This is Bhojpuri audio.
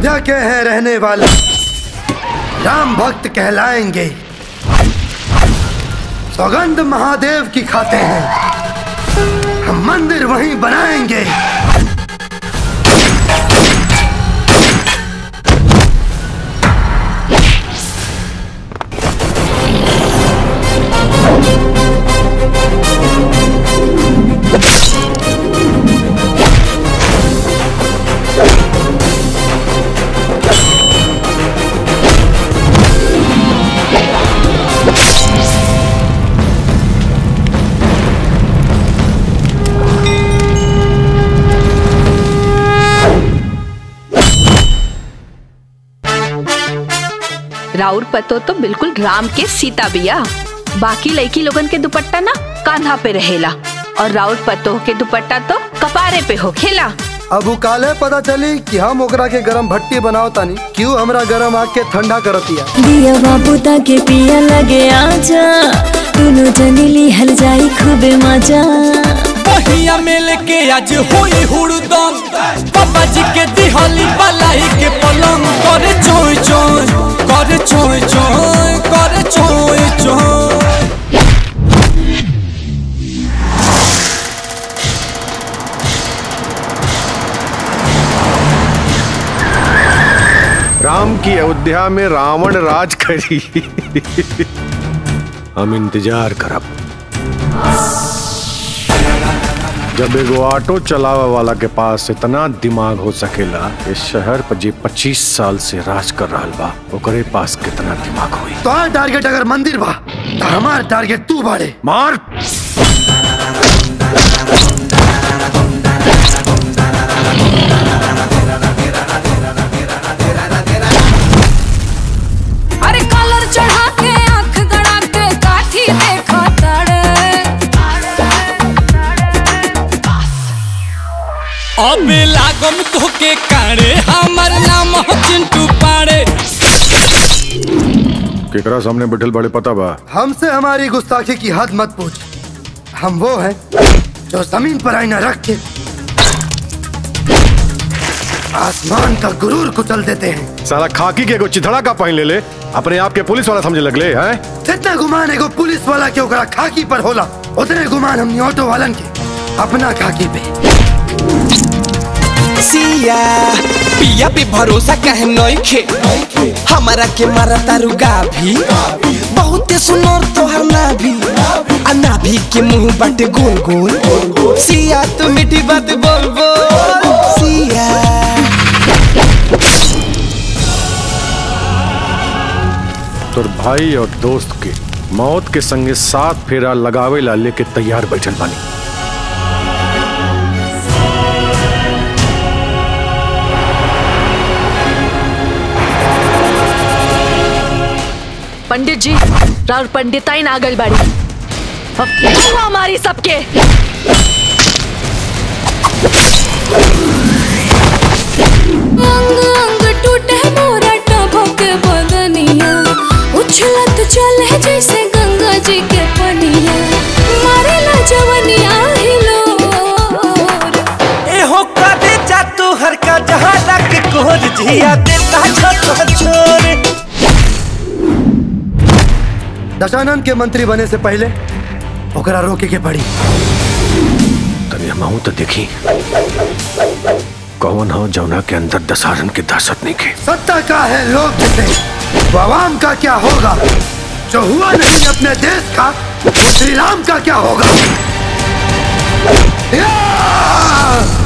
अयोध्या के हैं रहने वाले राम भक्त कहलाएंगे सौगंध महादेव की खाते हैं हम मंदिर वहीं बनाएंगे राउर पतो तो बिल्कुल राम के सीता बिया बाकी लड़की लोगन के दुपट्टा ना कान्हा पे रहेला और राउर पतो के दुपट्टा तो कपारे पे हो खेला अब उ काले पता चली कि हम ओकरा के गरम भट्टी बनाओ तानी क्यों हमरा गरम आग के ठंडा करतिया दिया बाबू ताके पिया लगे आजा दोनों जनी लिहल जाई खूबे मजा पहिया मेल के आज होई हुड़दम पापा जी के दिहली बलाई के पलंग करे चोय चोय करे चोय चोय करे चोय चोय राम की अयोध्या में रावण राज करी हम इंतजार करब जब एगो ऑटो चलावे वाला के पास इतना दिमाग हो सकेला इस शहर पर जे 25 साल से राज कर रहल बा ओकरे पास कितना दिमाग होई तो टारगेट अगर मंदिर बा तो हमार टारगेट तू बाड़े मार अरे कलर चढ़ा के आंख गड़ा के काठी देखा तड़े अब लागम तो के काड़े हमर नाम हो चिंटू पाड़े केकरा सामने बैठल बड़े पता बा हमसे हमारी गुस्ताखी की हद मत पूछ हम वो हैं जो जमीन पर आईना रख के आसमान का गुरूर कुचल देते हैं साला खाकी के एगो चिथड़ा का पहन ले ले अपने आप के पुलिस वाला समझे लगले हैं जितना गुमान एगो पुलिस वाला के ओकरा खाकी पर होला उतने गुमान हमनी ऑटो वालन के अपना खाकी पे सिया पिया पे भरोसा कहे नइखे हमारा के मारा तारू गाभी बहुते सुनर तोहर नाभी आ नाभी के मुंह बाटे गोल गोल सिया तू मीठी बात बोल बोल सिया तोर भाई और दोस्त के मौत के संगे साथ फेरा लगावे ला लेके तैयार बैठल बानी पंडित जी राउर पंडिताई नागल बाड़ी अब तू हमारी सबके अंग अंग टूटे मोरा टभक बदनिया उछलत चले जैसे गंगा जी के पनिया मारेला जवनिया हिलोर एहो कदे जा तू हर का जहां तक कोर जिया देता छोट छोर दशानंद के मंत्री बने से पहले ओकरा रोके के पड़ी तभी हम तो देखी कौन हो जौना के अंदर दशहरन के दहशत नहीं के सत्ता का है लोग जिसे तो आवाम का क्या होगा जो हुआ नहीं अपने देश का वो श्री राम का क्या होगा या!